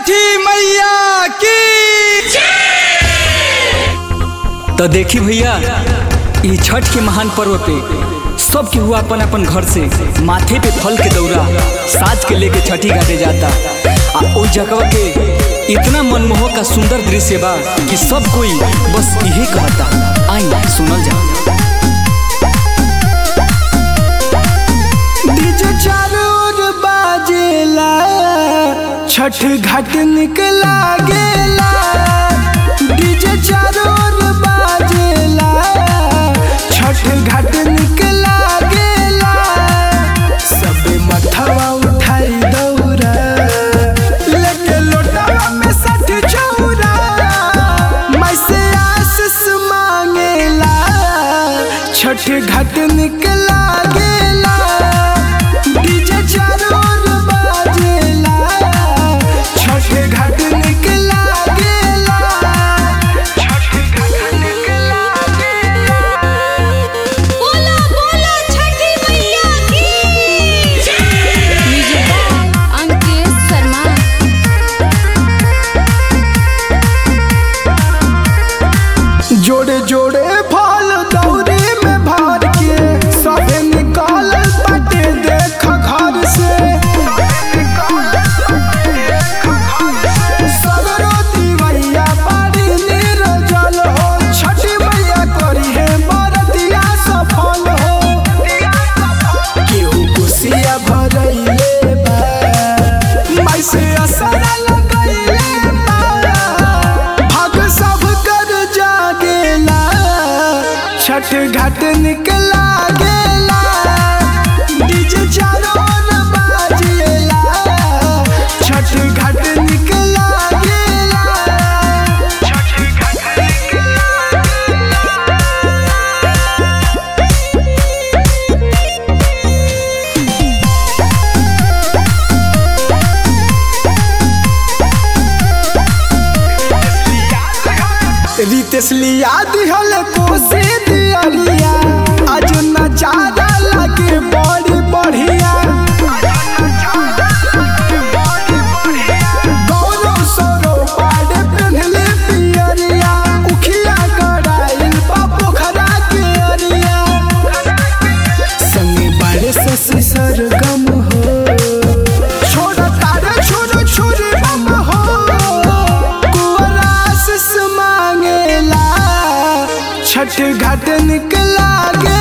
छठी मैया की तो देखी भैया ई छठ के महान पर्व पे सब केहू अपन अपन घर से माथे पे फल के दौरा साज के लेके छठी घाटे जाता आ ओ जगह के इतना मनमोहक का सुंदर दृश्य बा कि सब कोई बस यही कहता आई सुनल जा डीजे चारों ओर बाजेला छठ घाट निकला गेला डीजे चारों ओर बाजेला छठ घाट निकला गेला सबे मथवा उठाई दौरा लेके लोटावा में सठ चौरा मैं से आशीष मांगेला छठ घाट निकला गेला डीजे चारों ओर बाजेला छठ घाट निकला गेला छठ घाट निकला गेला बोला बोला छठी मैया की म्यूजिक बाय अंकित शर्मा जोड़े जोड़े फल दौरे में भर के सबे निकाल पटे देख घर से सगरो दिवैया बारी निर्जल हो छठी मैया करी है बरतिया सफल हो केहू कुसिया भरैले बा माई से असरा लगैले बा भाग सब कर जागेला छठ घाट निकला गेला डीजे चारों ओर बाजेला छठ घाट निकला गेला छठ घाट निकला रितेश लिया दिहल कोसी दियरिया आज नजारा लगे बड़ी बढ़िया गौरव सौरव पाड़े पेन्हले पियरिया उखिया गड़ाइल बा पोखरा के अरिया संगे बाड़े से सरगम हो छोड़ तारे छोड़ छोड़ बम हो कुंवर आशीष मांगेला छठ घाट निकला गे